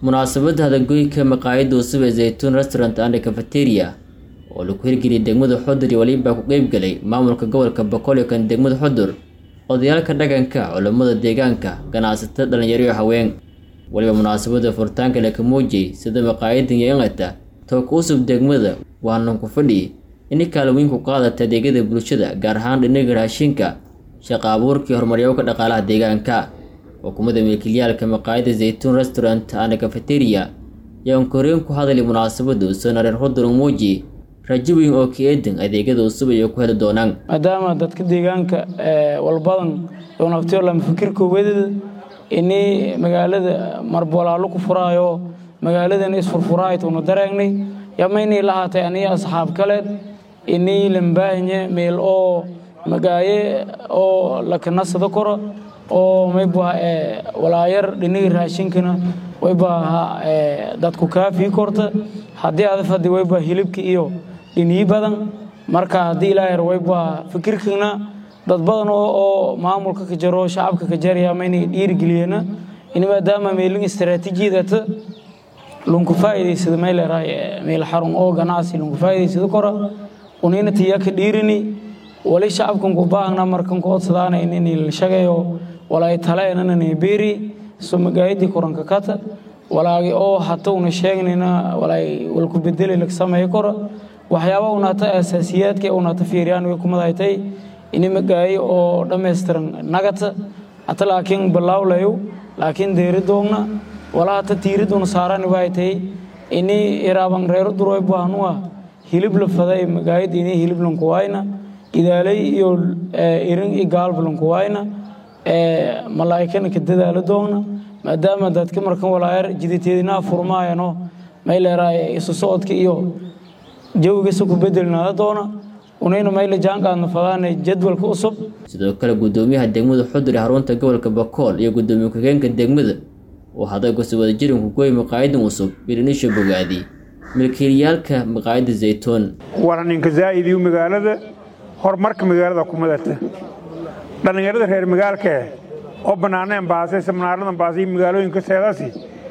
munaasabadda hadagoyka maqaayadda cusub ee zaytuun restaurant and cafeteria oo lagu hirgeliyay degmada xudur iyo waliba ku qeybgalay maamulka gobolka boqol kan degmada xudur odayaalka dhaqanka culammada deegaanka ganacsatada dhalinyaro iyo haween waliba munaasabadda furitaanka laka muujiyey sida maqaayadan iyo ingata tooka cusub degmada waanan ku fadhi inay kaalweyn ku qaadata adeegyada bulshada gaar ahaan dhinaga raashinka shaqa abuurkii horumaryowka dhaqaalaha deegaanka xukuumadda milkiilayaalka maqaayadda zaytuun restaurant and cafeteria ayaan koreen ku hadalay munaasabadda usan areen xudur muuji rajo weyn oo ka eedan adeegyada cusub ay ku heli doonaan maadaama dadka deegaanka walbadan naftiyoolama fikirka wedada inay magaalada marbolaalo ku furaayo magaaladan isfurfuraaytuna daraagnay yamaynay lahaatay aniga asxaab kale inay lambaahanye meel oo magaaye oo lakanasada koro oo mayba walaayar dhiniga raashinkana wayba dadku kaafii korta haddii adafadi wayba hilibka iyo dhiniyi badan marka haddii ilaahar wayba fikirkana dad badan oo maamulka ka jaro shacabka ka jaraya maynay dhiirigeliyena in maadaama meelin istaraatiijiyadata lunku faa'iidaysada may leerahay meel xarun oo ganacsi lunku faa'iidaysada kora unina tiya ka dhiirini wali shacabkan ku baahna markan ku odsadaana in la shagayo walaay taleenana beeri so magaayadii koranka kata walaagi oo hata una sheegnayna walaay walku bedeli lag sameeyo kora waxyaaba unata asaasiyaadka unata fiiriyaan way kumadaytay ini magaayo oo dhammaystiran nagata hata laakiin balaawlayo laakiin deeridoogna walaa hata tiiriduna saarani waay tahay ini iraaban reero duroy baahnua hilib la faday magaayada ini hilib lankuwaayna idaalay iyo irin i gaalba lankuwaayna malaa'ikana ka dadaala doogna maadaama dadka markan walaayar jiditeedinaa furmaayano may leeraay isu socodka iyo jawigiisa ku bedelnaada doona unayna mayla jaanqaadna fadaana jadwalka cusub sidoo kale guddoomiyaha degmada xudur ee xarunta gobolka bakool iyo guddoomiye ku-xigeenka degmada oo haday kusoo wada jirin kugooy maqaayadan cusub bilinisha bogaadi milkiilayaalka maqaayadda zaytuun waraninka zaa'idiyu magaalada horumarka magaalada ku madata dhallinyarada reer magaalkae oo bannaaneen baasay samnaaradan baasay magaalooyinka seedasi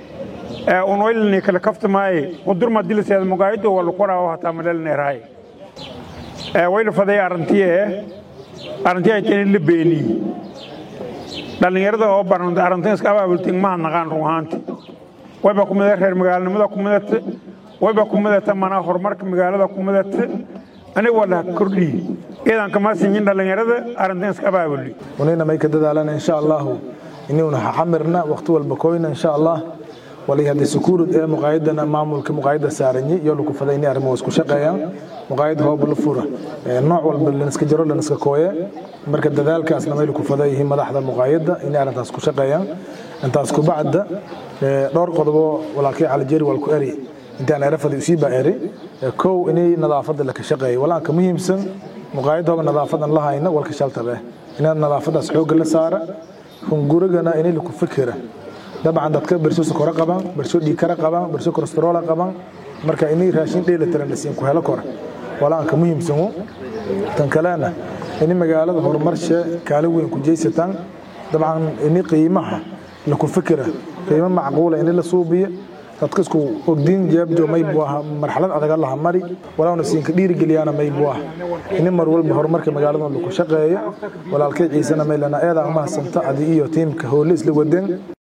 ee unoylani kala kaftamaaye udurma dilaseeda mugaayado wala qoraawo hataa madhalneeraay ee wayla faday arrantiye arrantiye ay tani la beeni dhallinyarada oo baranta arrantin iska abaabultin maha naqaan run ahaanti wayba ku midata reer magaalanimada ku midata wayba ku midata manaa horumarka magaalada ku midata aniga waa laha kordhiye iidan kama sinyin dhallinyarada arrintan iska abaabuli unayna may ka dadaalana insha allahu inuuna xamirna waqti walba koyna insha allah wali hadda sukuurud ee muqaayadana maamulka muqaayadda saaranyi iyo lagu faday inay arrimo isku shaqeeyaan muqaayad hoob la fura nooc walba laniska jaro laniska kooye marka dadaalkaasna may lagu faday yihiin madaxda muqaayadda inay arrintaas ku shaqeeyaan intaas ku bacda dhowr qodobo walaalkii calijeri walku eri intaan erafadi usii baa eri kow inay nadaafadda laka shaqeeyo walaanka muhiimsan muqaayadda hooba nadaafadan la hayna walka shaltabe inaa nadaafadaas xoogga la saara hungurigana inay laku fikira dabcan dadka bersho sokoro qabaan bersho dhiikara qabaan bersho kolestarola qabaan marka inay raashin dheelitiran lasiin ku helo kora walaanka muhiimsanu tan kalena ini magaalada horumarshe kaalin weyn ku jeysataan dabcan ini qiimaha laku fikira qiimo macquula ini la suubiyo dadka isku ogdiin jeebjo maybu aha marxalad adaga laha mari walauna siinka dhiirigeliyaana maybu ah ini mar walba horumarka magaalada laku shaqeeyo walaalkay ciisena maylana eedaa mahasanta adi iyo tiimka hoole isla waden